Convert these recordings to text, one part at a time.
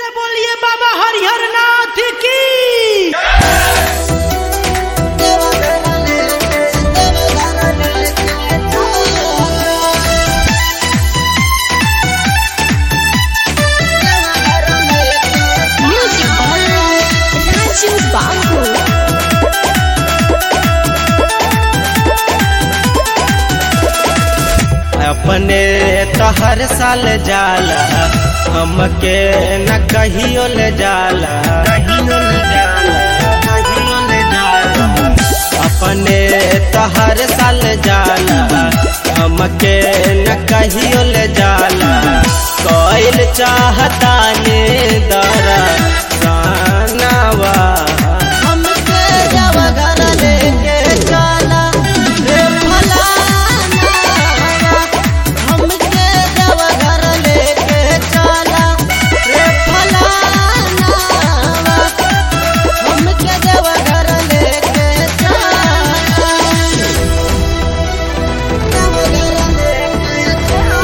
बोलिए बाबा हरिहर नाथ की Music by Raju Babu. अपने तो हर साल जाला हमके न कहियो ले जाला कहियो ले जाला कहियो ले जाला अपने तो हर साल जाला हमके न कहियो ले जाला कोइल चाहता ने दरा सानावा हमके जब घर लेके चला रे फलाना हमके जब घर लेके चला रे फलाना हमके जब घर लेके चला जब घर लेके चला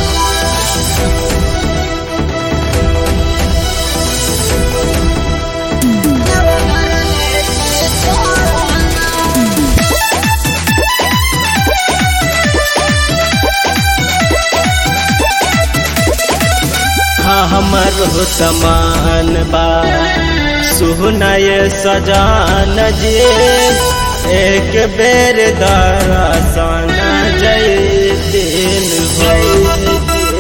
हाँ हमर हो समान बा सुहनय सजान जे एक बेर दरसन जय दिन हो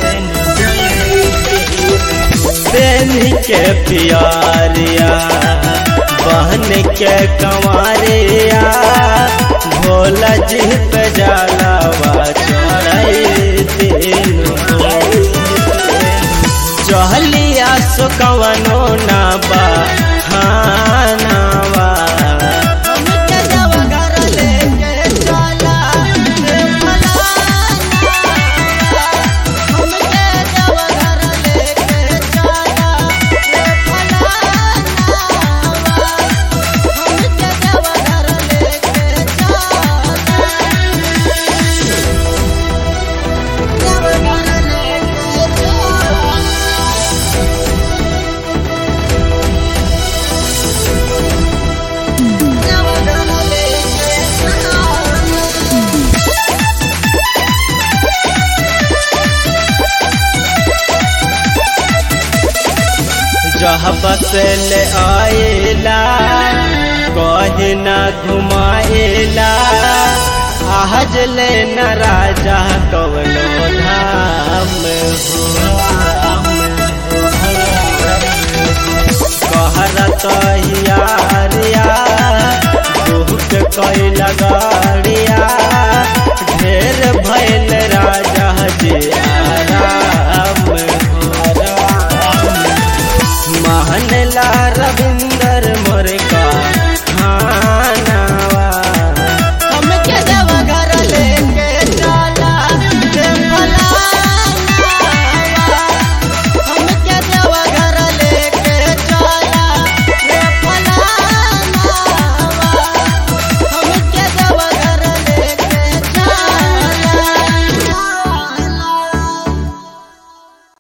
देन के प्यारिया बहन के कंवरिया भोला जी पे जलावा चढ़ाई दिन हो चहलिया सुकवनो ना बा खानावा हमके जब घर लेके चला रे फलाना हमके जब घर लेके चला रे फलाना हमके जब घर लेके चला जब घर लेके चला जहाँ बस ले आएला कहे न घुमाएला आज ले न राजा कवनो धाम हो कहरत यारिया दुख कैला गाड़िया